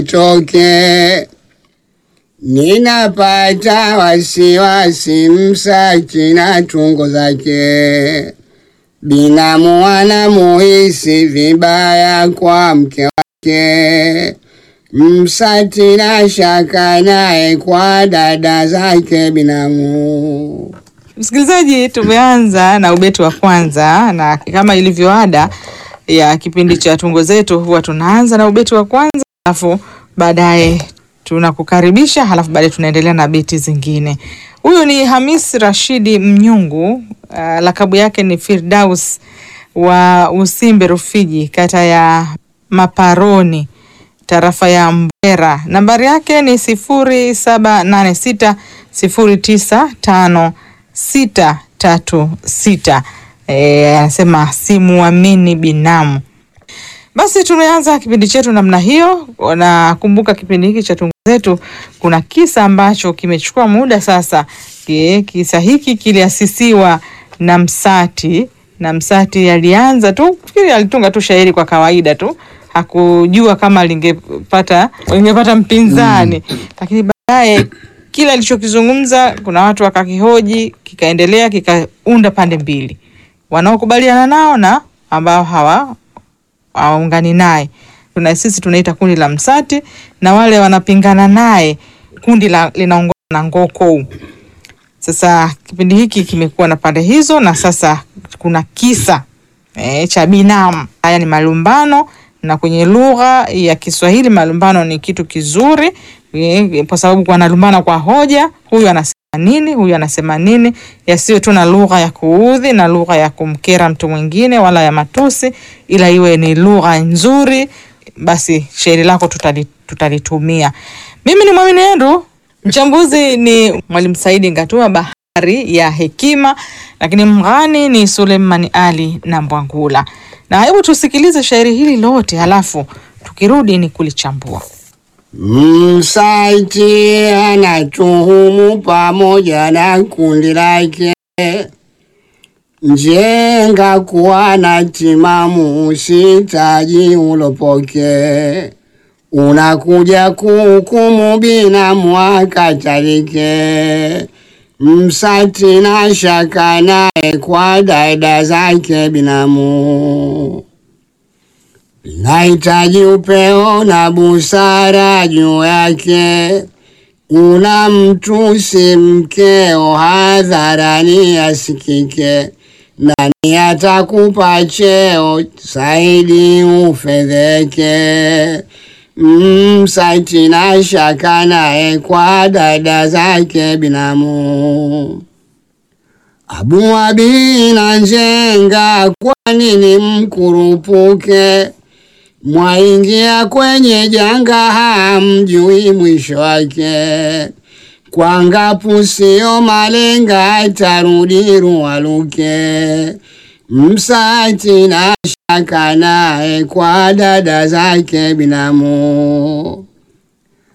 toke ninapata wasiwasi Msaki na tungo zake binamu anamuhisi vibaya kwa mke wake Msati na shaka naye kwa dada zake binamu. Msikilizaji, tumeanza na ubeti wa kwanza, na kama ilivyo ada ya kipindi cha tungo zetu, huwa tunaanza na ubeti wa kwanza, alafu baadaye tunakukaribisha, halafu baadaye tunaendelea na beti zingine. Huyu ni Hamis Rashidi Mnyungu, uh, lakabu yake ni Firdaus wa Usimbe Rufiji, kata ya Maparoni, tarafa ya Mbwera. Nambari yake ni sifuri saba nane sita sifuri tisa tano sita tatu sita. Eh, anasema simuamini binamu. Basi tumeanza kipindi chetu namna hiyo. Nakumbuka kipindi hiki cha tungo zetu, kuna kisa ambacho kimechukua muda sasa. Ki- Kisa hiki kiliasisiwa na Msati, na Msati alianza tu, fikiri alitunga tu shairi kwa kawaida tu, hakujua kama lingepata lingepata mpinzani, lakini baadaye kile alichokizungumza kuna watu wakakihoji, kikaendelea, kikaunda pande mbili, wanaokubaliana nao na ambao hawa hawaungani naye. Tuna sisi tunaita kundi la Msati na wale wanapingana naye kundi la linaongozwa na Ngoko. Sasa kipindi hiki kimekuwa na pande hizo, na sasa kuna kisa e, cha binamu. Haya ni malumbano, na kwenye lugha ya Kiswahili malumbano ni kitu kizuri e, kwa sababu wanalumbana kwa hoja, huyu anasema nini, huyu anasema nini, yasiyo tu na lugha ya kuudhi na lugha ya kumkera mtu mwingine wala ya matusi, ila iwe ni lugha nzuri, basi shairi lako tutali, tutalitumia. Mimi ni Mwamini Andrew, mchambuzi ni Mwalimu Saidi Ngatua, bahari ya hekima, lakini mghani ni Suleimani Ali na Mbwangula. Na hebu tusikilize shairi hili lote, halafu tukirudi ni kulichambua. Msati anatuhumu pamoja na kundi lake njenga kuwa na timamu, usitaji ulopoke, unakuja kuhukumu binamu akatalike. Msati na shaka naye kwa dada zake binamu nahitaji upeo na busara juu yake. Una mtusi mkeo hadharani asikike, nani atakupa cheo zaidi ufedheke? Msati na shaka naye kwa dada zake binamu. Abu Abi na Njenga, kwa nini mkurupuke? Mwaingia kwenye janga, hamjui mwisho wake. Kwa ngapu sio malenga, atarudi ruwaluke. Msati na shaka naye kwa dada zake binamu.